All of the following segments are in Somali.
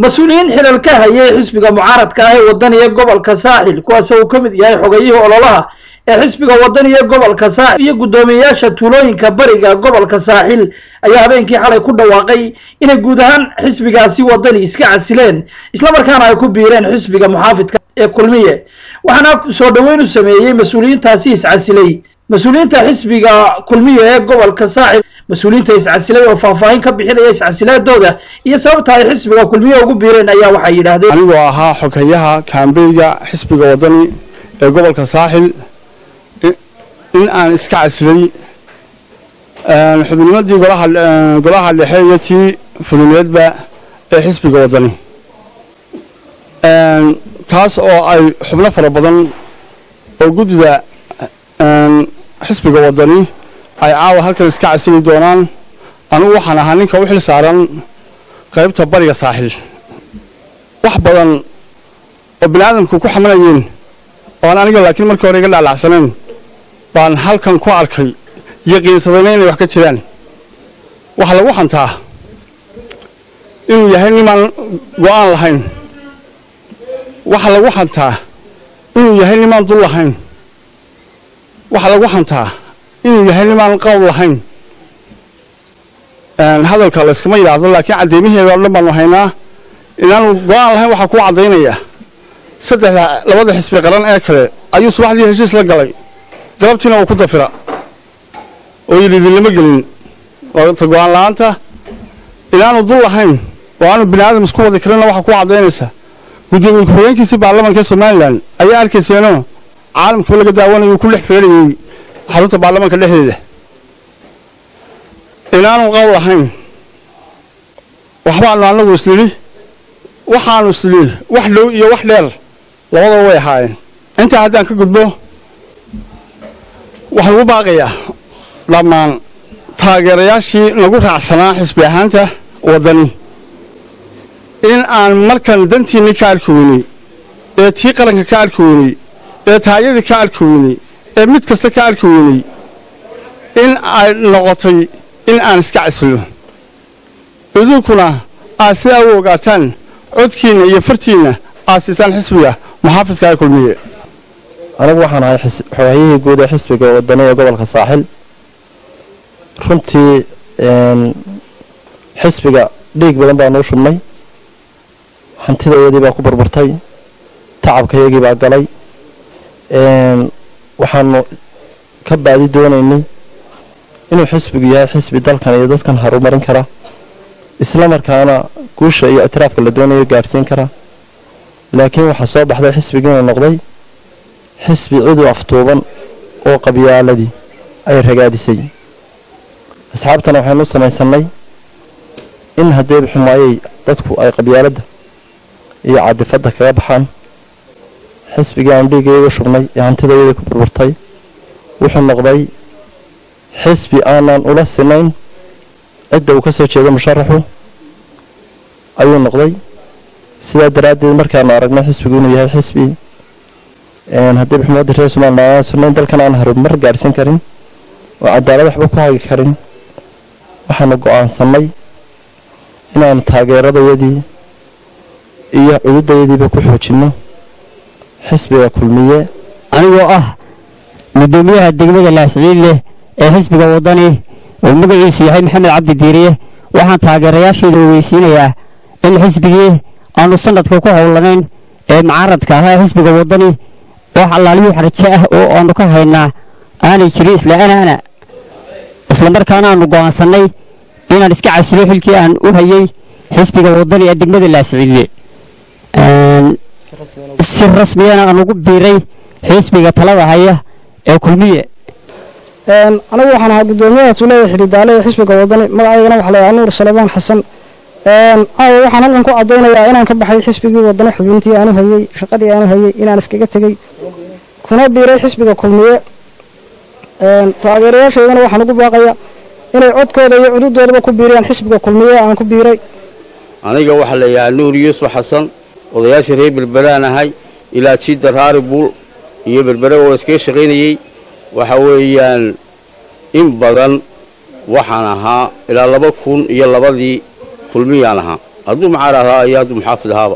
mas-uuliyiin xilal ka hayay xisbiga mucaaradka ah ee wadaniga gobolka saaxil kuwaasoo uu ka mid yahay xogayihii ololaha ee xisbiga wadaniga gobolka saaxil iyo guddoomiyeyaasha tuulooyinka bariga gobolka saaxil ayaa habeenkii xalay ku dhawaaqay inay guud ahaan xisbigaasi wadani iska casileen islamarkaana ay ku biireen xisbiga muxaafidka ee kulmiye waxaana soo dhoweyn u sameeyey mas-uuliyiintaasi iscasilay mas-uuliyiinta xisbiga kulmiye ee gobolka saaxil mas-uuliyiinta iscasilay oo faahfaahin ka bixinaya iscasilaadooda iyo sababta ay xisbiga kulmiye ugu biireen ayaa waxay yidhaahdeen anigoo ahaa xogeyaha kaambeyga xisbiga wadani ee gobolka saaxil in aan iska casilay xubnimadii golaha dhexe iyo tii fulineedba ee xisbiga wadani taas oo ay xubno fara badan oo guddida xisbiga wadani ay caawa halkan iska casili doonaan anugu waxaan ahaa ninka u xil saaran qaybta bariga saaxil wax badan oo bini aadamku ku xamanayeen ooan aniga laakiin markii hore iga dhaalacsaneen baan halkan ku arkay yaqiinsadayna inay wax ka jiraan waxaa lagu xantaa inuu yahay nimaan go'aan lahayn waxaa lagu xantaa inuu yahay nimaan dul lahayn waxaa lagu xantaa inuu yahay nimaan qowl lahayn hadalka layskama yidhaahdo laakiin cadeymaheeda o dhan baanu haynaa inaanu go-aan lahayn waxaa kuu caddaynaya saddexda labada xisbi qaran ee kale ayuu subaxdii heshiis la galay galabtiina uu ku dafira oo yidhi idinlama gelin ta go-aan la-aanta inaanu dul lahayn oo aanu bini aadam isku wadi karinna waxaa kuu caddaynaysa guddoomiye ku-xigeenkiisii baarlamanka somalilan ayaa arkayseenoo caalamkaba laga daawanayuu ku dhex feerayey xarunta baarlamanka dhexdeeda inaanu qowl lahayn waxbaanu anagu isnidhi waxaanu isnidhi wax dhow iyo wax dheer labadaba way ahaayeen intaa haddaan ka gudbo waxaan ugu baaqayaa dhammaan taageerayaashii nagu raacsanaa xisbi ahaanta waddani in aan markan dantiinni ka arki weynay ee tii qaranka ka arki weynay ee taayadii ka arki weynay ee mid kasta ka arki weynay in ay noqotay in aan iska casilno idinkuna aad sidaa u ogaataan codkiinna iyo fartiinna aad siisaan xisbiga muxaafidka ee kulmiye anigu waxaan ahay xogahayihii guud ee xisbiga wadani ee gobolka saaxil runtii xisbiga dhiig badan baa nuu shubnay hantida iyadii baa ku burburtay tacabka iyagii baa galay waxaanu ka baadi doonaynay inuu xisbigu yahay xisbi dalkan iyo dadkan horumarin kara isla markaana guusha iyo ictiraafka la doonayo gaadhsiin kara laakiin waxaa soo baxday xisbigiina noqday xisbi cidu aftuuban oo qabyaaladii ay ragaadisay asxaabtana waxaynu u samaysannay in haddee xumaayey dadku ay qabyaaladda iyo cadifadda kaga baxaan xisbigii aanu dhiiggayga shubnay ee hantida iyadii ku burburtay wuxuu noqday xisbi aanan ula sinayn cidda uu ka soo jeedo musharaxu ayuu noqday sidaa daraaddeed markaanu aragnay xisbigu inuu yahay xisbi haddii xukuumadda reer somalilan aan sunayn dalkan aan horumar gaadhsiin karin oo cadaalad waxba ku hagi karin waxaanu go-aansanay inaanu taageeradayadii iyo cududayadiiba ku xoojinno xisbiga kulmiye anigoo ah guddoomiyaha degmada laasciille ee xisbiga waddani oo magaciisu yahay maxamed cabdi diiriye waxaan taageerayaasheeda ogeysiinayaa in xisbigii aanu sanadka ku howlanayn ee mucaaradka ahaa xisbiga waddani wax allaaliyuu xaraje ah oo aanu ka haynaa aanay jirin isla anaana islamarkaana aanu go'aansannay inaan iska casilo xilkii aan u hayay xisbiga waddani ee degmada laasciille si rasmiyana aan ugu biiray xisbiga talada haya ee kulmiye anigu waxaan ahaa guddoomiyaha tuulada xidhidaale ee xisbiga wadani magacaygana waxaa layahaa nuur salebaan xasan caawa waxaan halkan ku caddaynayaa inaan ka baxay xisbigii wadani xubintii aanu hayey shaqadii aanu hayey inaan iskaga tegey kuna biiray xisbiga kulmiye taageerayaashaydana waxaan ugu baaqayaa inay codkooda iyo cududoodaba ku biiriyaan xisbiga kulmiye aan ku biiray aniga waxaa la yidhahaa nuur yuusuf xasan odayaasha reer berberaan ahay ilaa jidda raari buul iyo berbere oo iskaga shaqaynayey waxa weeyaan in badan waxaan ahaa ilaa laba kun iyo labadii kulmiyaan ahaa hadduu mucaarad ahaa iyo hadduu muxaafid ahaaba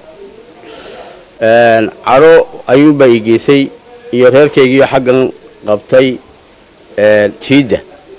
caro ayuunbaa ii geysay iyo reerkaygiiyo xaggan qabtay jiidda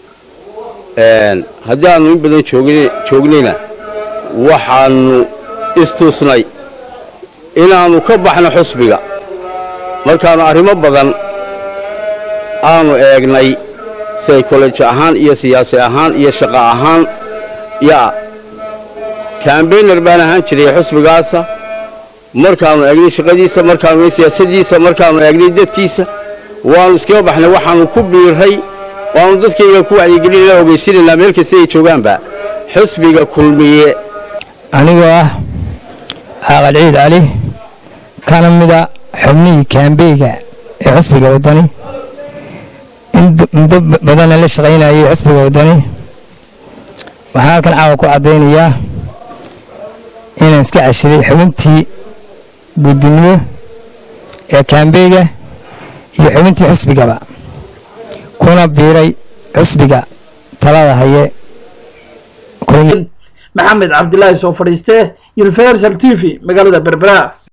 haddii aanu in badan joognayna waxaanu istusnay inaannu ka baxno xusbiga markaannu arrimo badan aanu eegnay saykoloj ahaan iyo siyaasi ahaan iyo shaqo ahaan yaa kambayner baan ahaan jiray xusbigaasa markaannu eegnay shaqadiisa markaannu eegnay siyaasadiisa markaannu eegnay dadkiisa waannu iskaga baxnay waxaannu ku biirray waannu dadkayga ku wacyigelinana ogeysiinaynaa meel kasta ay joogaanba xusbiga kulmiye anigoo ah caaqal ciid cali kana mida xubnihii kaambeyga ee xusbiga waddani in muddo badanna la shaqaynayay xusbiga waddani waxaan halkan caawa ku caddaynayaa inaan iska cashiray xubintii guddinimo ee kaambeyga iyo xubintii xusbigaba kuna biiray xusbiga talada haye maxamed cabdilaahi soo fadhiiste universal t v magaalada berbera